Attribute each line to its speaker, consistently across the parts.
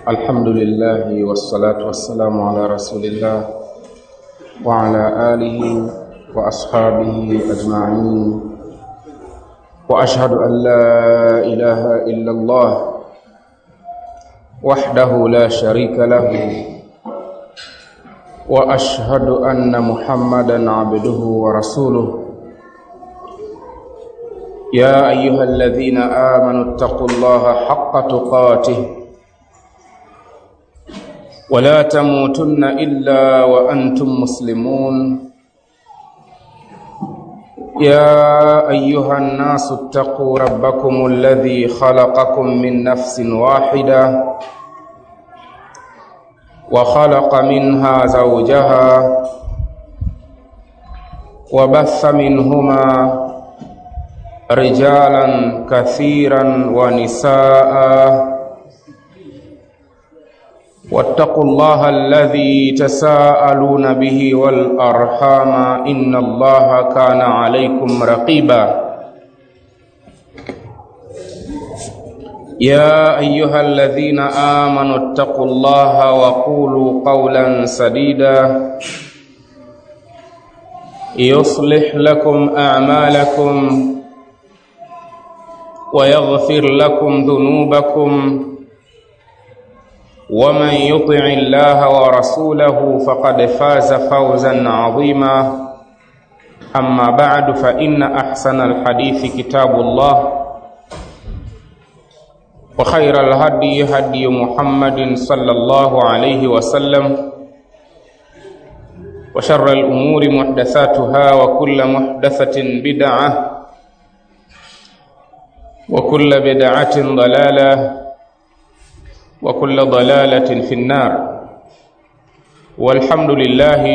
Speaker 1: الحمد لله والصلاة والسلام على رسول الله وعلى آله وأصحابه أجمعين وأشهد أن لا إله إلا الله وحده لا شريك له وأشهد أن محمدا عبده ورسوله يا أيها الذين آمنوا اتقوا الله حق تقاته ولا تموتن إلا وأنتم مسلمون يا أيها الناس اتقوا ربكم الذي خلقكم من نفس واحدة وخلق منها زوجها وبث منهما رجالا كثيرا ونساء واتقوا الله الذي تساءلون به والأرحام إن الله كان عليكم رقيبا يا أيها الذين آمنوا اتقوا الله وقولوا قولا سديدا يصلح لكم أعمالكم ويغفر لكم ذنوبكم ومن يطع الله ورسوله فقد فاز فوزا عظيما أما بعد فإن أحسن الحديث كتاب الله وخير الهدي هدي محمد صلى الله عليه وسلم وشر الأمور محدثاتها وكل محدثة بدعة وكل بدعة ضلالة وكل ضلالة في النار والحمد لله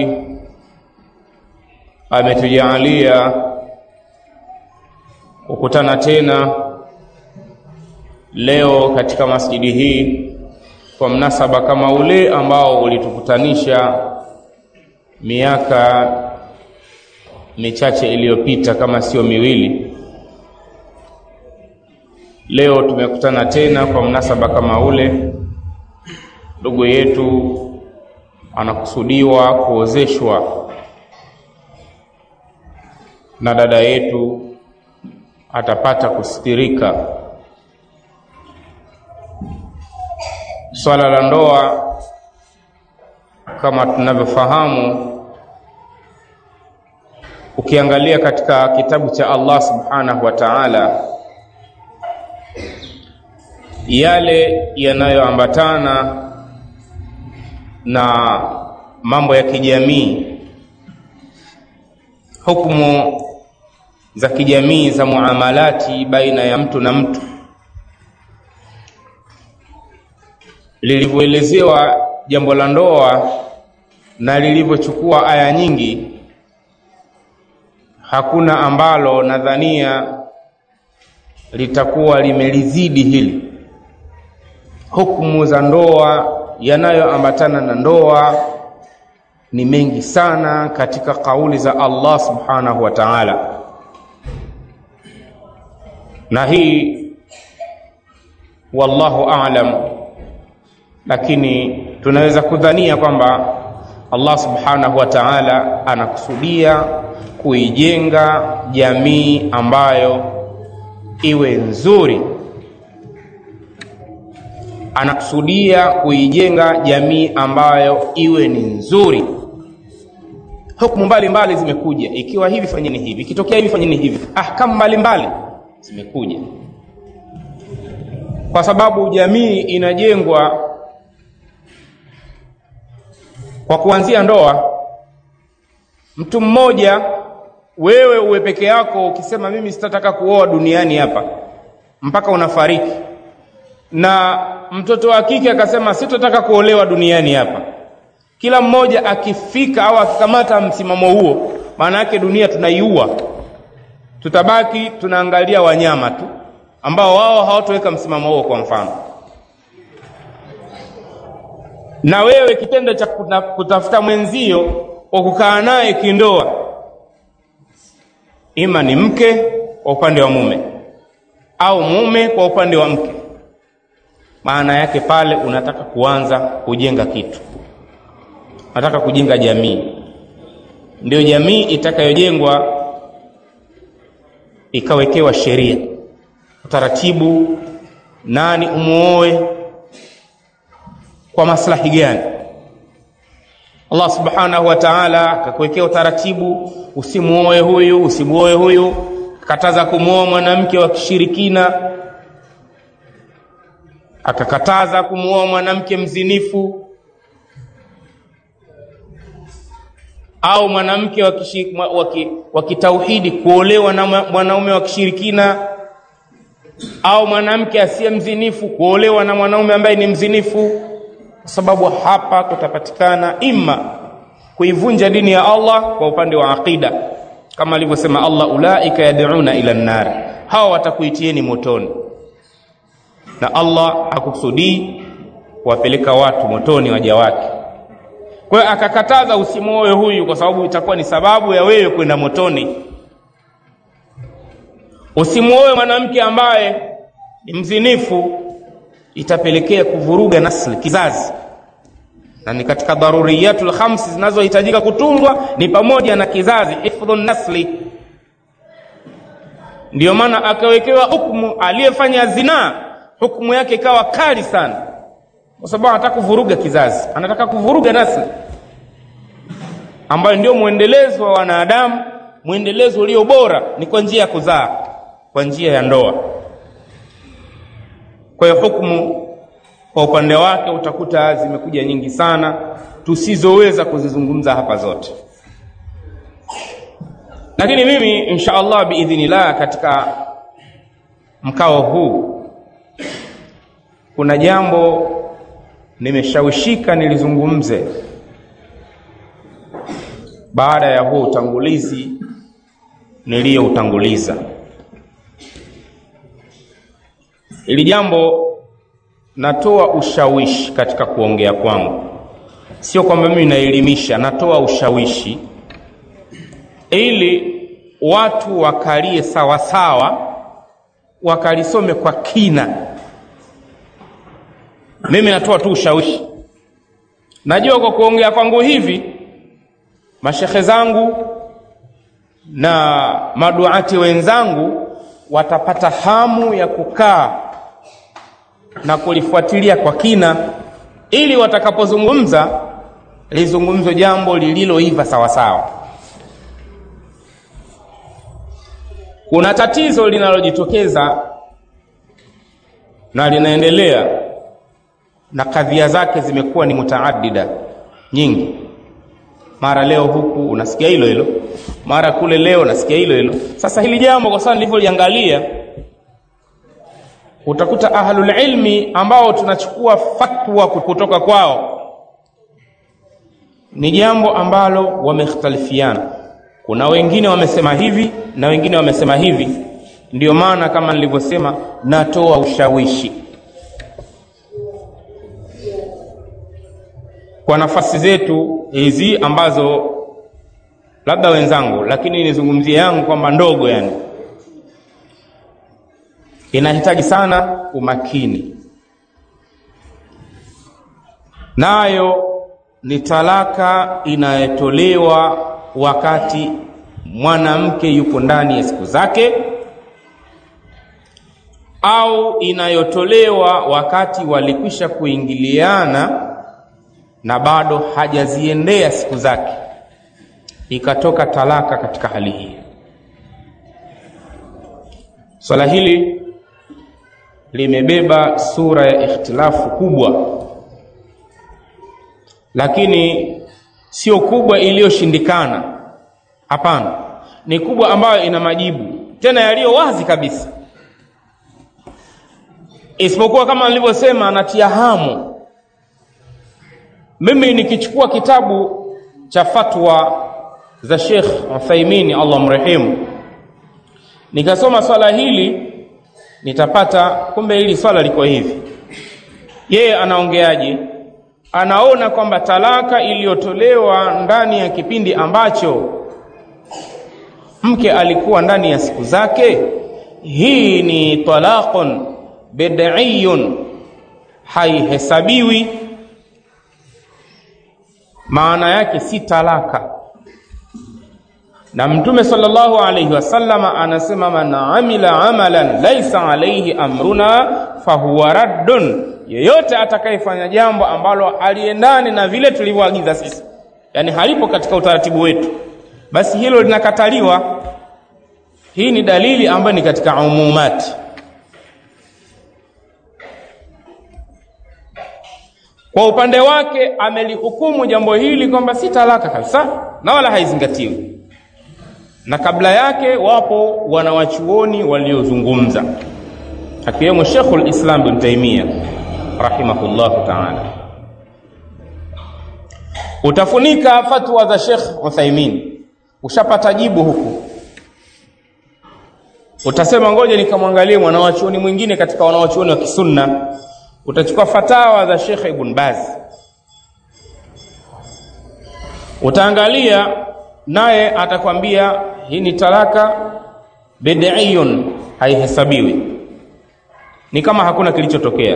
Speaker 1: ametujalia kukutana tena leo katika masjidi hii kwa mnasaba kama ule ambao ulitukutanisha miaka michache iliyopita kama sio miwili leo tumekutana tena kwa mnasaba kama ule ndugu yetu anakusudiwa kuozeshwa na dada yetu atapata kustirika swala la ndoa kama tunavyofahamu ukiangalia katika kitabu cha Allah subhanahu wa ta'ala yale yanayoambatana na mambo ya kijamii hukumu za kijamii za muamalati baina ya mtu na mtu lilivyoelezewa jambo la ndoa na lilivyochukua aya nyingi hakuna ambalo nadhania litakuwa limelizidi hili hukumu za ndoa yanayoambatana na ndoa ni mengi sana katika kauli za Allah subhanahu wa ta'ala na hii wallahu a'lam lakini tunaweza kudhania kwamba Allah subhanahu wa ta'ala anakusudia kuijenga jamii ambayo iwe nzuri anakusudia kuijenga jamii ambayo iwe ni nzuri hukumu mbalimbali zimekuja ikiwa hivi fanyeni hivi ikitokea hivi fanyeni hivi ahkamu mbalimbali zimekuja kwa sababu jamii inajengwa kwa kuanzia ndoa mtu mmoja wewe uwe peke yako ukisema mimi sitataka kuoa duniani hapa mpaka unafariki na mtoto wa kike akasema sitotaka kuolewa duniani hapa kila mmoja akifika au akikamata msimamo huo maana yake dunia tunaiua tutabaki tunaangalia wanyama tu ambao wao hawatoweka msimamo huo kwa mfano na wewe kitendo cha kutafuta mwenzio kwa kukaa naye kindoa ima ni mke kwa upande wa mume au mume kwa upande wa mke maana yake pale unataka kuanza kujenga kitu unataka kujenga jamii ndio jamii itakayojengwa ikawekewa sheria utaratibu nani umuoe kwa maslahi gani Allah subhanahu wa ta'ala akakuwekea utaratibu usimuoe huyu usimuoe huyu akakataza kumwoa mwanamke wa kishirikina akakataza kumwoa mwanamke mzinifu au mwanamke wa kitauhidi kuolewa na mwanaume wa kishirikina au mwanamke asiye mzinifu kuolewa na mwanaume ambaye ni mzinifu kwa sababu hapa kutapatikana imma kuivunja dini ya Allah kwa upande wa aqida kama alivyosema Allah ulaika yad'una ila nar hawa watakuitieni motoni na Allah hakusudii kuwapeleka watu motoni waja wake kwa hiyo akakataza usimwoe huyu kwa sababu itakuwa ni sababu ya wewe kwenda motoni usimwoe mwanamke ambaye ni mzinifu itapelekea kuvuruga nasli kizazi na ni katika daruriyatul khamsi zinazohitajika kutungwa ni pamoja na kizazi hifdhu nasli ndiyo maana akawekewa hukumu aliyefanya zinaa hukumu yake ikawa kali sana kwa sababu anataka kuvuruga kizazi anataka kuvuruga nasli ambayo ndio mwendelezo wa wanadamu mwendelezo ulio bora ni kwa njia ya kuzaa kwa njia ya ndoa kwa hiyo hukumu kwa upande wake utakuta zimekuja nyingi sana tusizoweza kuzizungumza hapa zote lakini mimi insha allah biidhinillah katika mkao huu kuna jambo nimeshawishika nilizungumze baada ya huo utangulizi niliyoutanguliza ili jambo natoa ushawishi katika kuongea kwangu sio kwamba mimi naelimisha natoa ushawishi ili watu wakalie sawasawa wakalisome kwa kina mimi natoa tu ushawishi najua kwa kuongea kwangu hivi mashekhe zangu na maduati wenzangu watapata hamu ya kukaa na kulifuatilia kwa kina ili watakapozungumza lizungumzwe jambo lililoiva sawasawa kuna tatizo linalojitokeza na linaendelea na kadhia zake zimekuwa ni mutaadida nyingi mara leo huku unasikia hilo hilo mara kule leo unasikia hilo hilo sasa hili jambo kwa sana nilivyoliangalia utakuta ahlul ilmi ambao tunachukua fatwa kutoka kwao ni jambo ambalo wamekhtalifiana kuna wengine wamesema hivi na wengine wamesema hivi ndio maana kama nilivyosema natoa ushawishi kwa nafasi zetu hizi ambazo labda wenzangu lakini nizungumzie yangu kwamba ndogo yani inahitaji sana umakini nayo ni talaka inayotolewa wakati mwanamke yupo ndani ya siku zake au inayotolewa wakati walikwisha kuingiliana na bado hajaziendea siku zake ikatoka talaka katika hali hii swala hili limebeba sura ya ikhtilafu kubwa lakini sio kubwa iliyoshindikana hapana ni kubwa ambayo ina majibu tena yaliyo wazi kabisa isipokuwa kama nilivyosema natia hamu mimi nikichukua kitabu cha fatwa za Sheikh Uthaimini Allah mrehemu nikasoma swala hili nitapata kumbe hili swala liko hivi yeye anaongeaje anaona kwamba talaka iliyotolewa ndani ya kipindi ambacho mke alikuwa ndani ya siku zake hii ni talaqun bid'iyun haihesabiwi maana yake si talaka na mtume sallallahu alaihi wasallama anasema man amila amalan laisa alaihi amruna fahuwa raddun yeyote atakayefanya jambo ambalo aliendani na vile tulivyoagiza sisi yani halipo katika utaratibu wetu basi hilo linakataliwa hii ni dalili ambayo ni katika umumati kwa upande wake amelihukumu jambo hili kwamba si talaka kabisa na wala haizingatiwi na kabla yake wapo wanawachuoni waliozungumza akiwemo Sheikhul Islam bin Taimia rahimahullahu taala. Utafunika fatwa za Sheikh Uthaimin, ushapata jibu huku, utasema ngoja nikamwangalie mwanawachuoni mwingine katika wanawachuoni wa kisunna. Utachukua fatawa za Sheikh Ibn Baz, utaangalia naye atakwambia hii ni talaka bid'iyun, haihesabiwi, ni kama hakuna kilichotokea.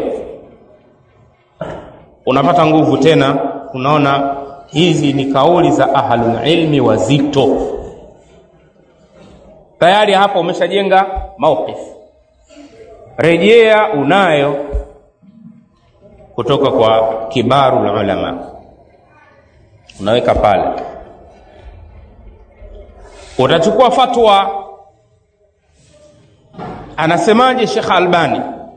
Speaker 1: Unapata nguvu tena, unaona hizi ni kauli za ahlul ilmi wazito. Tayari hapa umeshajenga mauqif, rejea unayo kutoka kwa kibarul ulama, unaweka pale utachukua fatwa anasemaje Sheikh Albani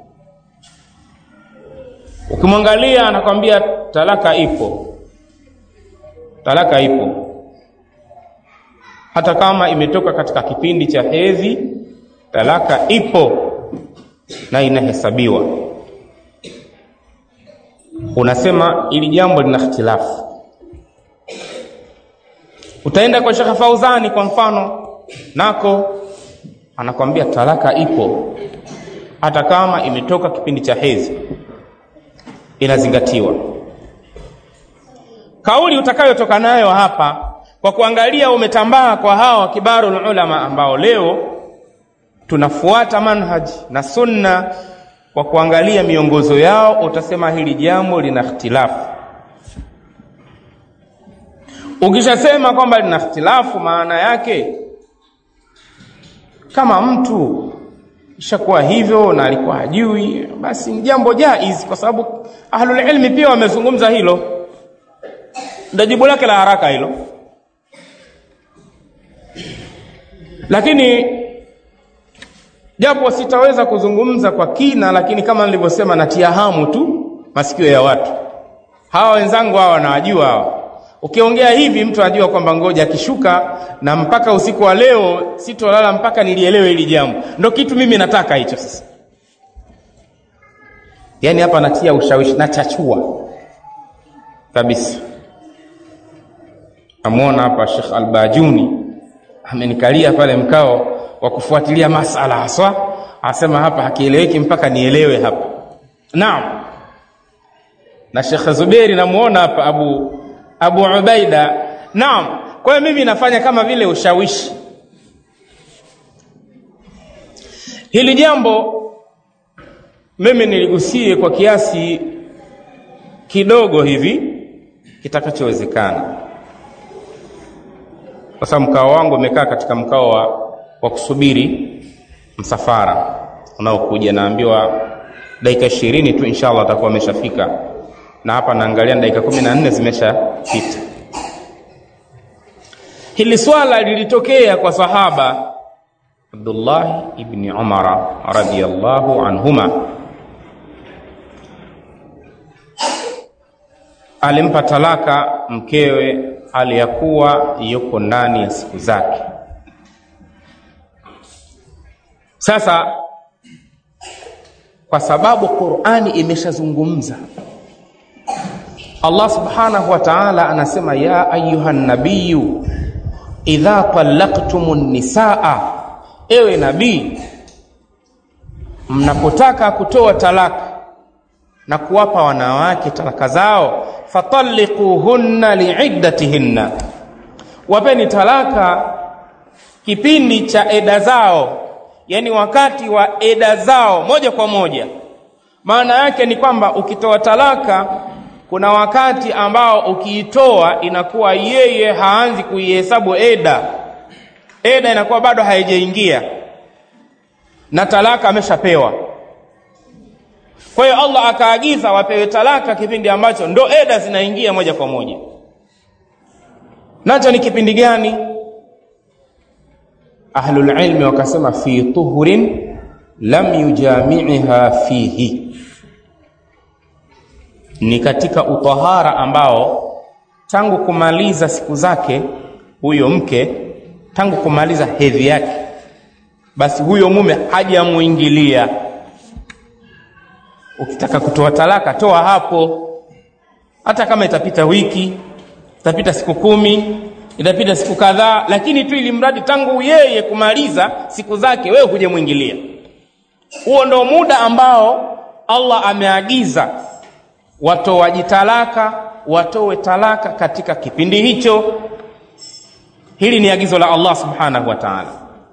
Speaker 1: ukimwangalia anakwambia talaka ipo talaka ipo hata kama imetoka katika kipindi cha hedhi talaka ipo na inahesabiwa unasema ili jambo lina ikhtilafu utaenda kwa Sheikh Fauzani kwa mfano nako anakwambia talaka ipo hata kama imetoka kipindi cha hedhi inazingatiwa kauli utakayotoka nayo hapa kwa kuangalia umetambaa kwa hawa kibarul ulama ambao leo tunafuata manhaji na sunna kwa kuangalia miongozo yao utasema hili jambo lina ikhtilafu ukishasema kwamba lina ikhtilafu maana yake kama mtu ishakuwa hivyo na alikuwa hajui basi ni jambo jaiz kwa sababu ahlul ilmi pia wamezungumza hilo ndio jibu lake la haraka hilo lakini japo sitaweza kuzungumza kwa kina lakini kama nilivyosema natia hamu tu masikio ya watu hawa wenzangu hawa wanawajua hawa ukiongea hivi mtu anajua kwamba ngoja akishuka na mpaka usiku wa leo sitolala mpaka nilielewe hili jambo ndo kitu mimi nataka hicho sasa yaani hapa natia ushawishi nachachua kabisa namwona hapa Sheikh Albajuni amenikalia pale mkao wa kufuatilia masala haswa asema hapa hakieleweki mpaka nielewe hapa naam na Sheikh Zuberi namuona hapa Abu Abu Ubaida naam kwa hiyo mimi nafanya kama vile ushawishi hili jambo mimi niligusie kwa kiasi kidogo hivi kitakachowezekana kwa sababu mkao wangu umekaa katika mkao wa, wa kusubiri msafara unaokuja naambiwa dakika ishirini tu inshallah atakuwa ameshafika na hapa naangalia dakika kumi na nne zimeshapita hili swala lilitokea kwa sahaba Abdullah ibni Umara radhiyallahu anhuma alimpa talaka mkewe aliyakuwa yuko ndani ya siku zake sasa kwa sababu Qur'ani imeshazungumza Allah subhanahu wa ta'ala anasema ya ayuhan nabiyyu idha talaqtumun nisaa ewe nabii mnapotaka kutoa talaka na kuwapa wanawake talaka zao fatalliquhunna liiddatihinna wapeni talaka kipindi cha eda zao yani wakati wa eda zao moja kwa moja maana yake ni kwamba ukitoa talaka kuna wakati ambao ukiitoa inakuwa yeye haanzi kuihesabu eda eda inakuwa bado haijaingia na talaka ameshapewa kwa hiyo allah akaagiza wapewe talaka kipindi ambacho ndo eda zinaingia moja kwa moja nacho ni kipindi gani ahlulilmi wakasema fi tuhurin lam yujamiiha fihi ni katika utahara ambao tangu kumaliza siku zake huyo mke tangu kumaliza hedhi yake basi huyo mume hajamuingilia ukitaka kutoa talaka toa hapo hata kama itapita wiki itapita siku kumi itapita siku kadhaa lakini tu ili mradi tangu yeye kumaliza siku zake wewe hujamwingilia huo ndo muda ambao allah ameagiza watoaji talaka watoe talaka katika kipindi hicho hili ni agizo la allah subhanahu wa taala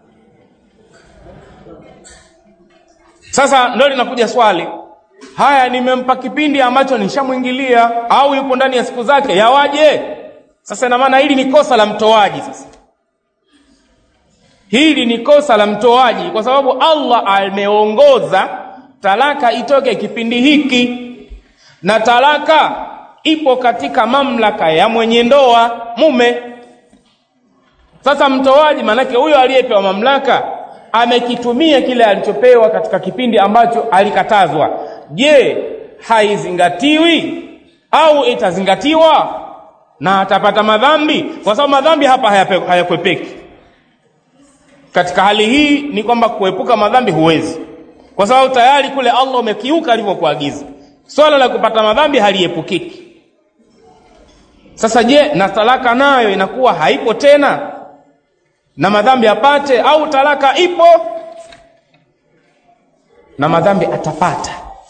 Speaker 1: sasa ndo linakuja swali haya nimempa kipindi ambacho nishamwingilia au yupo ndani ya siku zake yawaje sasa ina maana hili ni kosa la mtoaji sasa hili ni kosa la mtoaji kwa sababu allah ameongoza talaka itoke kipindi hiki na talaka ipo katika mamlaka ya mwenye ndoa mume sasa mtoaji maanake huyo aliyepewa mamlaka amekitumia kile alichopewa katika kipindi ambacho alikatazwa je haizingatiwi au itazingatiwa na atapata madhambi kwa sababu madhambi hapa hayakwepeki katika hali hii ni kwamba kuepuka madhambi huwezi kwa sababu tayari kule allah umekiuka alivyokuagiza swala la kupata madhambi haliepukiki sasa je na talaka nayo inakuwa haipo tena na madhambi apate au talaka ipo na madhambi atapata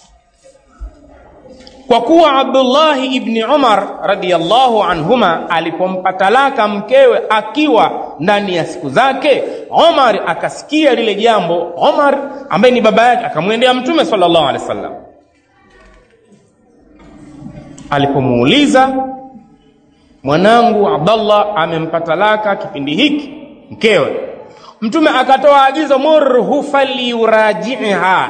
Speaker 1: kwa kuwa abdullahi ibni umar radiallahu anhuma alipompa talaka mkewe akiwa ndani ya siku zake umar akasikia lile jambo umar ambaye ni baba yake akamwendea mtume salllahu alehi wa sallam alipomuuliza mwanangu abdallah amempa talaka kipindi hiki mkewe mtume akatoa agizo murhu falyurajiha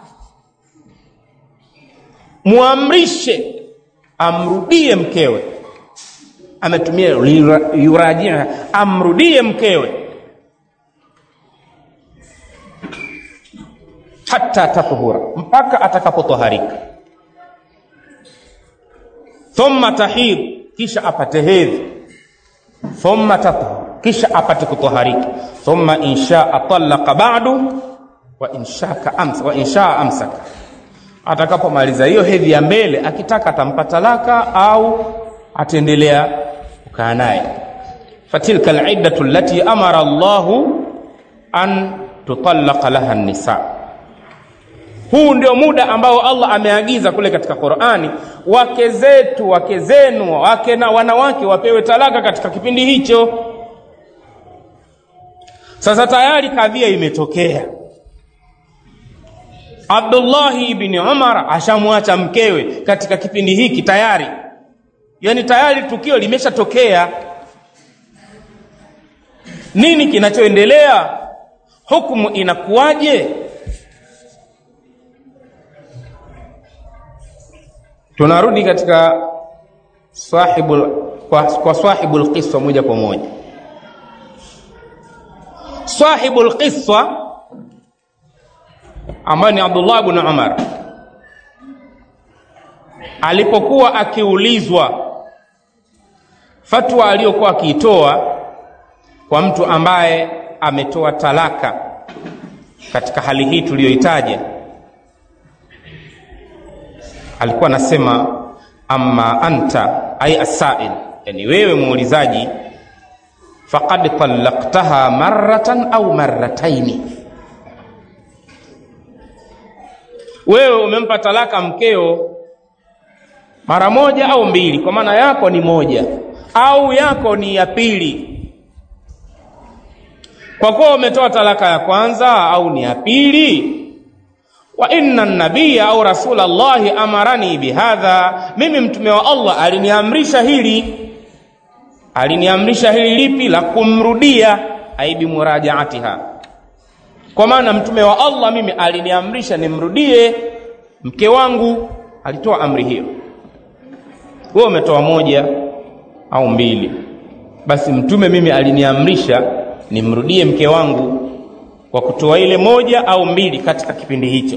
Speaker 1: muamrishe amrudie mkewe ametumia yurajiha amrudie mkewe hata tathura mpaka atakapotoharika thumma tahid kisha apate hedhi thumma tathur kisha apate kutoharika thumma inshaa talaqa ba'du wa inshaka amsa wa inshaa amsaka atakapomaliza hiyo hedhi ya mbele akitaka atampa talaka au ataendelea kukaa naye fatilka aliddatu allati amara Allahu an tutallaqa laha nisa huu ndio muda ambao Allah ameagiza kule katika Qur'ani wake zetu wake zenu wake na wanawake wapewe talaka katika kipindi hicho sasa tayari kadhia imetokea Abdullahi ibni Umar ashamwacha mkewe katika kipindi hiki tayari, yaani tayari tukio limeshatokea. Nini kinachoendelea? Hukumu inakuwaje? Tunarudi katika sahibul, kwa, kwa sahibul qiswa moja kwa moja. Sahibul qiswa ambaye ni Abdullah ibn Umar alipokuwa akiulizwa fatwa aliyokuwa akiitoa kwa mtu ambaye ametoa talaka katika hali hii tuliyoitaja, alikuwa anasema amma anta ay asail, yani wewe muulizaji, faqad talaqtaha marratan au marrataini wewe umempa talaka mkeo mara moja au mbili, kwa maana yako ni moja au yako ni ya pili. Kwa kuwa umetoa talaka ya kwanza au ni ya pili, wa inna nabiya au rasulallahi amarani bihadha, mimi mtume wa Allah aliniamrisha hili. Aliniamrisha hili lipi? La kumrudia, ai bimurajaatiha, kwa maana mtume wa Allah mimi aliniamrisha nimrudie mke wangu, alitoa amri hiyo. Wewe umetoa moja au mbili, basi mtume mimi aliniamrisha nimrudie mke wangu kwa kutoa ile moja au mbili katika kipindi hicho.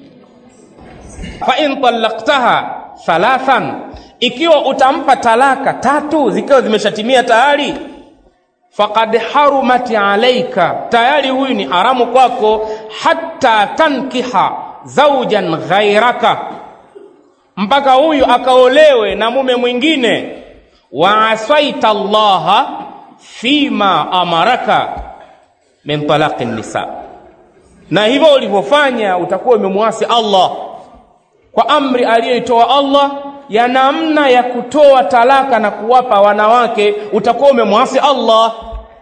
Speaker 1: fa in talaqtaha thalathan, ikiwa utampa talaka tatu zikiwa zimeshatimia tayari, faqad harumat alaika, tayari huyu ni haramu kwako, hatta tankiha zaujan ghairaka, mpaka huyu akaolewe na mume mwingine. wa asaita llaha fima amaraka min talaqi nisa, na hivyo ulivyofanya utakuwa umemwasi Allah kwa amri aliyoitoa Allah ya namna ya kutoa talaka na kuwapa wanawake, utakuwa umemwasi Allah.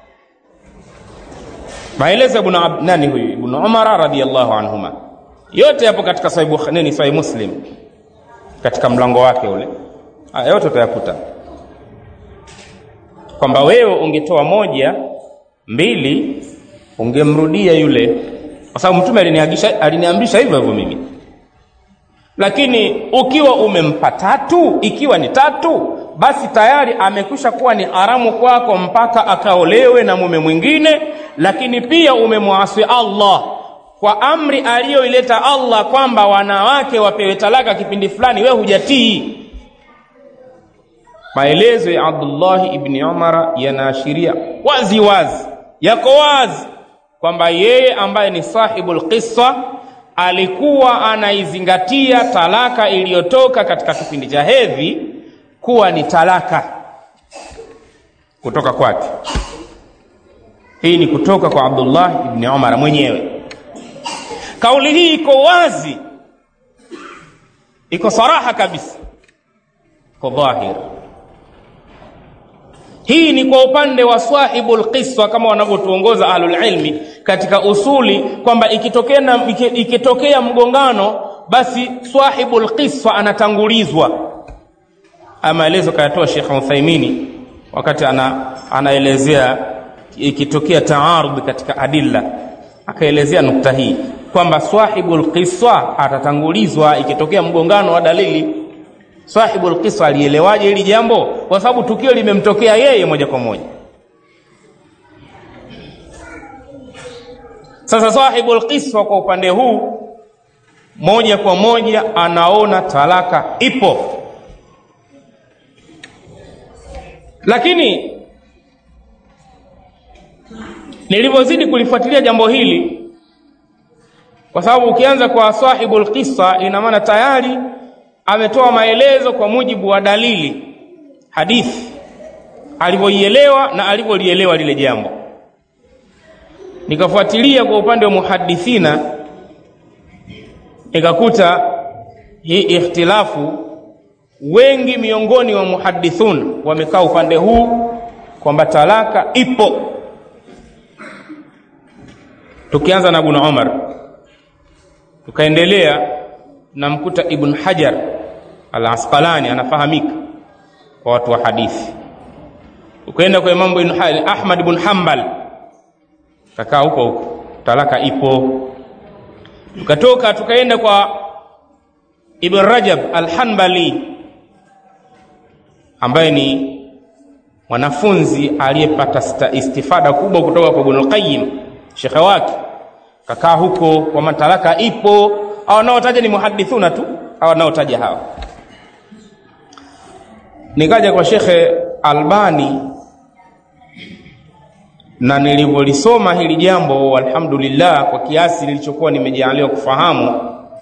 Speaker 1: Maelezo ibn nani huyu Ibn Umar radhiyallahu anhuma, yote yapo katika Sahih nini, Sahih Muslim, katika mlango wake ule, haya yote utayakuta kwamba wewe ungetoa moja mbili ungemrudia yule, kwa sababu mtume aliniagisha aliniamrisha hivyo hivyo mimi. Lakini ukiwa umempa tatu, ikiwa ni tatu, basi tayari amekwisha kuwa ni haramu kwako mpaka akaolewe na mume mwingine. Lakini pia umemwasi Allah kwa amri aliyoileta Allah kwamba wanawake wapewe talaka kipindi fulani, wewe hujatii. Maelezo ya Abdullah ibn Umar yanaashiria wazi wazi, yako wazi kwamba yeye ambaye ni sahibul qissa alikuwa anaizingatia talaka iliyotoka katika kipindi cha hedhi kuwa ni talaka kutoka kwake. Hii ni kutoka kwa Abdullah ibn Umar mwenyewe. Kauli hii iko wazi, iko saraha kabisa, iko dhahir. Hii ni kwa upande wa sahibul qiswa kama wanavyotuongoza ahlul ilmi katika usuli kwamba ikitokea ikitokea mgongano basi sahibul qiswa anatangulizwa. Maelezo kayatoa Sheikh Uthaimini wakati ana, anaelezea ikitokea taarud katika adilla, akaelezea nukta hii kwamba sahibul qiswa atatangulizwa ikitokea mgongano wa dalili sahibul qissa alielewaje hili jambo? Kwa sababu tukio limemtokea yeye moja kwa moja. Sasa sahibul qissa kwa upande huu moja kwa moja anaona talaka ipo, lakini nilivyozidi kulifuatilia jambo hili, kwa sababu ukianza kwa sahibul qissa, ina maana tayari ametoa maelezo kwa mujibu wa dalili hadithi alivyoielewa na alivyolielewa lile jambo. Nikafuatilia kwa upande wa muhadithina, nikakuta hii ikhtilafu, wengi miongoni wa muhadithun wamekaa upande huu kwamba talaka ipo. Tukianza na Ibn Umar, tukaendelea namkuta Ibn Hajar al-Asqalani anafahamika kwa watu wa hadithi. Ukaenda kwa Imam Ibn Ahmad ibn Hanbal, kakaa huko huko, talaka ipo. Tukatoka tukaenda kwa Ibn Rajab al-Hanbali ambaye ni mwanafunzi aliyepata istifada kubwa kutoka kwa Ibn al-Qayyim shekhe wake, kakaa huko kwa matalaka ipo au wanaotaja ni muhadithuna tu au wanaotaja hawa. Nikaja kwa Shekhe Albani na nilivyolisoma hili jambo, alhamdulillah, kwa kiasi nilichokuwa nimejaaliwa kufahamu,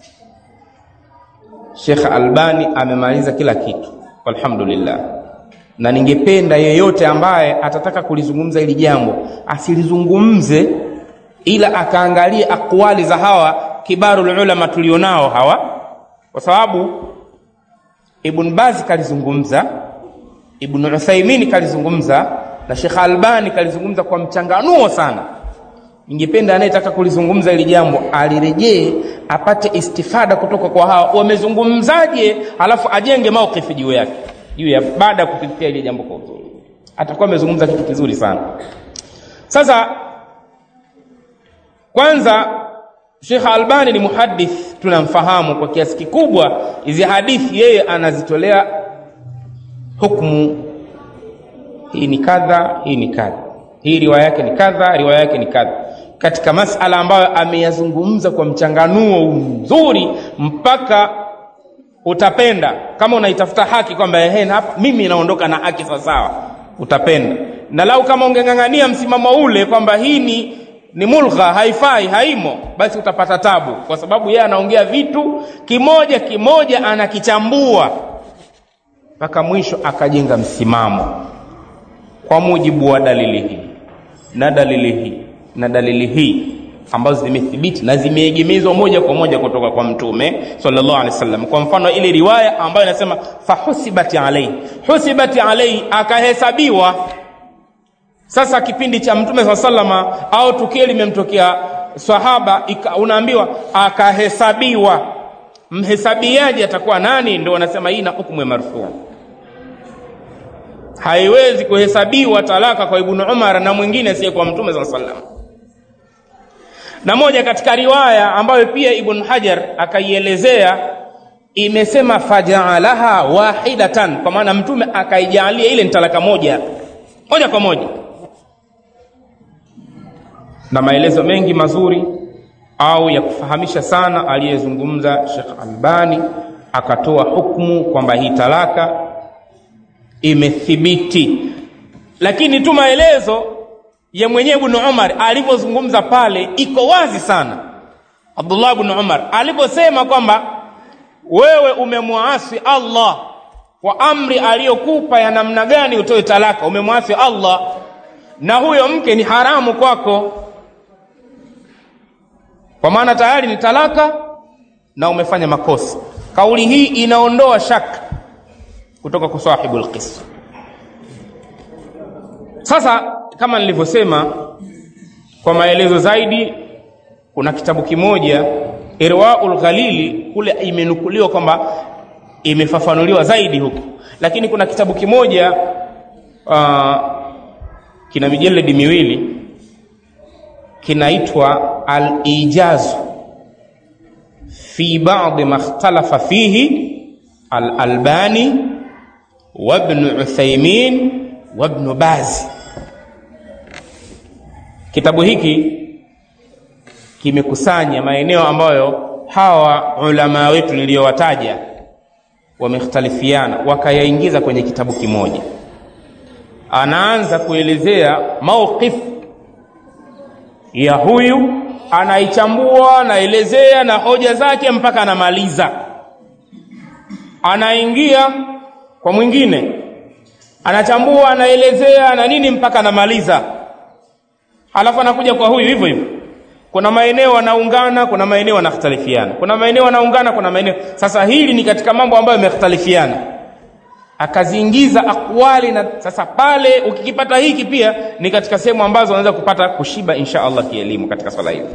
Speaker 1: Shekhe Albani amemaliza kila kitu, alhamdulillah. Na ningependa yeyote ambaye atataka kulizungumza hili jambo asilizungumze, ila akaangalia akwali za hawa kibarul ulama tulionao hawa, kwa sababu Ibn Baz kalizungumza, Ibn Uthaymeen kalizungumza na Sheikh Albani kalizungumza kwa mchanganuo sana, ningependa anayetaka kulizungumza hili jambo alirejee apate istifada kutoka kwa hawa wamezungumzaje alafu ajenge maukifi juu yake juu ya baada ya kupitia ile jambo kwa uzuri atakuwa amezungumza kitu kizuri sana sasa kwanza Sheikh Albani ni muhadith tunamfahamu kwa kiasi kikubwa hizi hadithi yeye anazitolea hukumu hii ni kadha hii ni kadha hii riwaya yake ni kadha riwaya yake ni kadha katika masala ambayo ameyazungumza kwa mchanganuo mzuri mpaka utapenda kama unaitafuta haki kwamba ehe hapa mimi naondoka na haki sawasawa utapenda na lau kama ungeng'ang'ania msimamo ule kwamba hii ni ni mulgha haifai haimo basi utapata tabu kwa sababu yeye anaongea vitu kimoja kimoja anakichambua mpaka mwisho akajenga msimamo kwa mujibu wa dalili hii na dalili hii na dalili hii ambazo zimethibiti na zimeegemezwa moja kwa moja kutoka kwa mtume sallallahu alaihi wasallam kwa mfano ile riwaya ambayo inasema fahusibati alaihi husibati alaihi akahesabiwa sasa kipindi cha mtume saa salama au tukio limemtokea sahaba ika, unaambiwa akahesabiwa mhesabiaji atakuwa nani ndio wanasema hii na hukumu ya marfuu haiwezi kuhesabiwa talaka kwa ibnu umar na mwingine siye kwa mtume saa salam na moja katika riwaya ambayo pia ibn hajar akaielezea imesema fajaalaha wahidatan kwa maana mtume akaijalia ile ni talaka moja moja kwa moja na maelezo mengi mazuri au ya kufahamisha sana aliyezungumza Sheikh Albani akatoa hukumu kwamba hii talaka imethibiti lakini tu maelezo ya mwenyewe Ibn Umar alivyozungumza pale iko wazi sana Abdullah ibn Umar aliposema kwamba wewe umemwasi Allah kwa amri aliyokupa ya namna gani utoe talaka umemwasi Allah na huyo mke ni haramu kwako kwa maana tayari ni talaka na umefanya makosa kauli hii inaondoa shaka kutoka kwa sahibul qis sasa kama nilivyosema kwa maelezo zaidi kuna kitabu kimoja irwaul ghalili kule imenukuliwa kwamba imefafanuliwa zaidi huku lakini kuna kitabu kimoja uh, kina mijeledi miwili kinaitwa al-ijazu fi ba'd ma ikhtalafa fihi al-albani wa ibn uthaymin wa ibn baz kitabu hiki kimekusanya maeneo ambayo hawa ulama wetu niliyowataja wamekhtalifiana wakayaingiza kwenye kitabu kimoja anaanza kuelezea mauqif ya huyu anaichambua anaelezea na hoja zake mpaka anamaliza anaingia kwa mwingine anachambua anaelezea na nini mpaka anamaliza alafu anakuja kwa huyu hivyo hivyo kuna maeneo wanaungana kuna maeneo wanakhtalifiana kuna maeneo wanaungana kuna maeneo sasa hili ni katika mambo ambayo yamekhtalifiana akaziingiza akwali na sasa pale ukikipata hiki pia ni katika sehemu ambazo unaweza kupata kushiba insha allah kielimu katika swala hili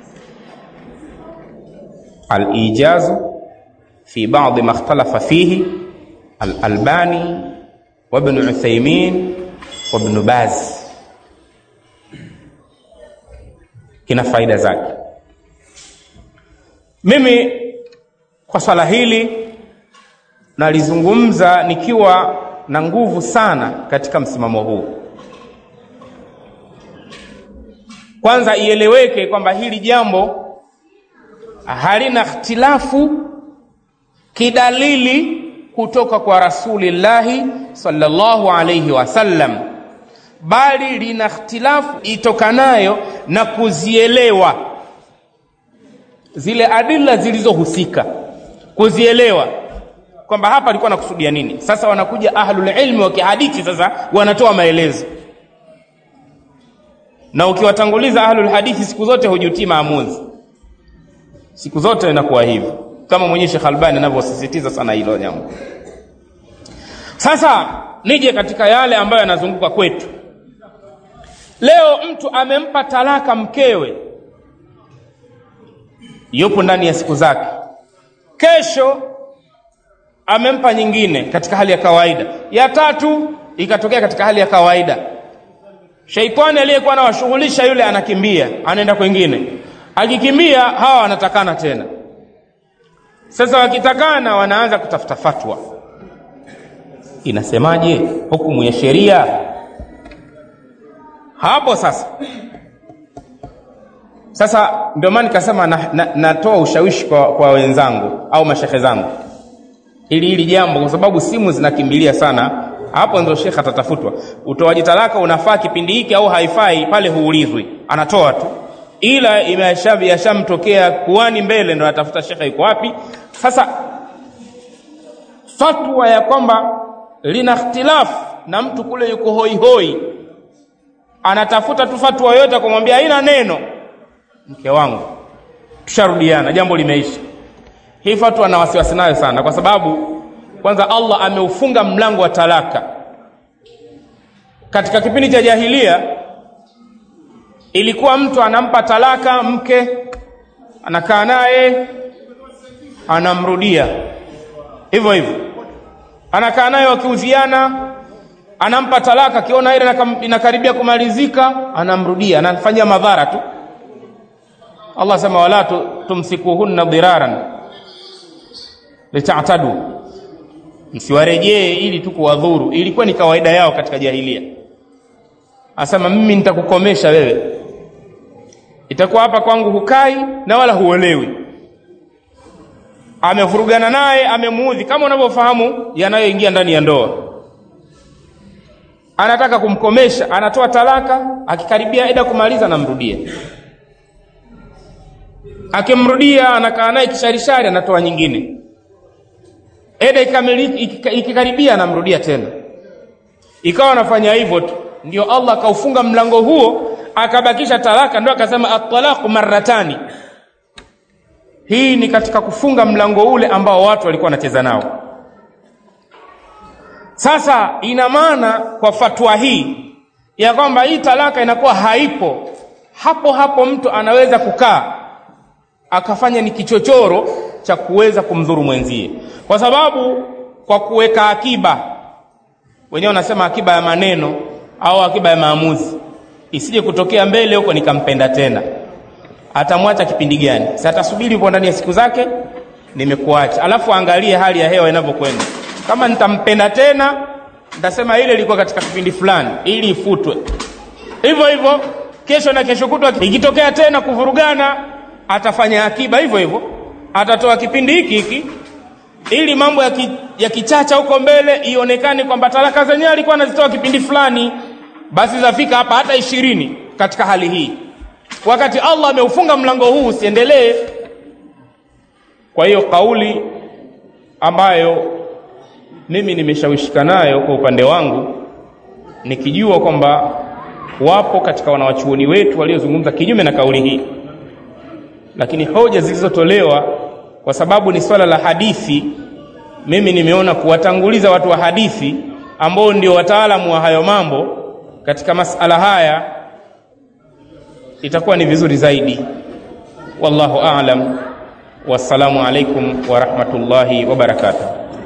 Speaker 1: alijazu fi badi ma ikhtalafa fihi alalbani wabnu uthaimin wabnu baz kina faida zake mimi kwa swala hili nalizungumza nikiwa na nguvu sana katika msimamo huu kwanza ieleweke kwamba hili jambo halina ikhtilafu kidalili kutoka kwa rasulillahi sallallahu alaihi wasallam bali lina ikhtilafu itokanayo na kuzielewa zile adila zilizohusika kuzielewa kwamba hapa alikuwa anakusudia nini sasa wanakuja ahlul ilmi wa kihadithi sasa wanatoa maelezo na ukiwatanguliza ahlul hadithi siku zote hujutii maamuzi siku zote inakuwa hivyo kama mwenyewe Sheikh Albani anavyosisitiza sana hilo jambo sasa nije katika yale ambayo yanazunguka kwetu leo mtu amempa talaka mkewe yupo ndani ya siku zake kesho amempa nyingine katika hali ya kawaida ya tatu ikatokea katika hali ya kawaida sheitani aliyekuwa anawashughulisha yule anakimbia anaenda kwengine akikimbia hawa wanatakana tena sasa wakitakana wanaanza kutafuta fatwa inasemaje hukumu ya sheria hapo sasa sasa ndio maana nikasema natoa na, na, na ushawishi kwa, kwa wenzangu au mashehe zangu ili hili jambo kwa sababu simu zinakimbilia sana hapo ndio shekhe atatafutwa utoaji talaka unafaa kipindi hiki au haifai pale huulizwi anatoa tu ila yashamtokea kuani mbele ndo atafuta shekhe yuko wapi sasa fatwa ya kwamba lina ikhtilafu na mtu kule yuko hoihoi anatafuta tu fatwa yoyote akamwambia haina neno mke wangu tusharudiana jambo limeisha hii fatwa na wasiwasi nayo sana kwa sababu kwanza allah ameufunga mlango wa talaka katika kipindi cha jahilia ilikuwa mtu anampa talaka mke anakaa naye anamrudia hivyo hivyo anakaa naye wakiuziana anampa talaka akiona ile inakaribia kumalizika anamrudia anafanyia madhara tu allah sema wala tumsikuhunna dhiraran litatadu msiwarejee ili tu kuwadhuru ilikuwa ni kawaida yao katika jahilia asema mimi nitakukomesha wewe itakuwa hapa kwangu hukai na wala huolewi amevurugana naye amemuudhi kama unavyofahamu yanayoingia ndani ya ndoa anataka kumkomesha anatoa talaka akikaribia eda kumaliza anamrudia akimrudia anakaa naye kisharishari anatoa nyingine eda ikikaribia anamrudia tena ikawa anafanya hivyo tu ndio allah akaufunga mlango huo akabakisha talaka ndio akasema atalaqu marratani hii ni katika kufunga mlango ule ambao watu walikuwa wanacheza nao sasa ina maana kwa fatwa hii ya kwamba hii talaka inakuwa haipo hapo hapo mtu anaweza kukaa akafanya ni kichochoro cha kuweza kumdhuru mwenzie kwa sababu kwa kuweka akiba wenyewe wanasema akiba ya maneno au akiba ya maamuzi isije kutokea mbele huko nikampenda tena atamwacha kipindi gani si atasubiri upo ndani ya siku zake nimekuacha alafu angalie hali ya hewa inavyokwenda kama nitampenda tena nitasema ile ilikuwa katika kipindi fulani ili ifutwe hivyo hivyo kesho na kesho kutwa ikitokea tena kuvurugana atafanya akiba hivyo hivyo atatoa kipindi hiki hiki ili mambo ya, ki, ya kichacha huko mbele ionekane kwamba talaka zenyewe alikuwa anazitoa kipindi fulani basi zafika hapa hata ishirini katika hali hii wakati allah ameufunga mlango huu usiendelee kwa hiyo kauli ambayo mimi nimeshawishika nayo kwa upande wangu nikijua kwamba wapo katika wanawachuoni wetu waliozungumza kinyume na kauli hii lakini hoja zilizotolewa kwa sababu ni swala la hadithi mimi nimeona kuwatanguliza watu wa hadithi ambao ndio wataalamu wa hayo mambo katika masala haya itakuwa ni vizuri zaidi wallahu a'lam wassalamu alaikum wa rahmatullahi wa barakatuh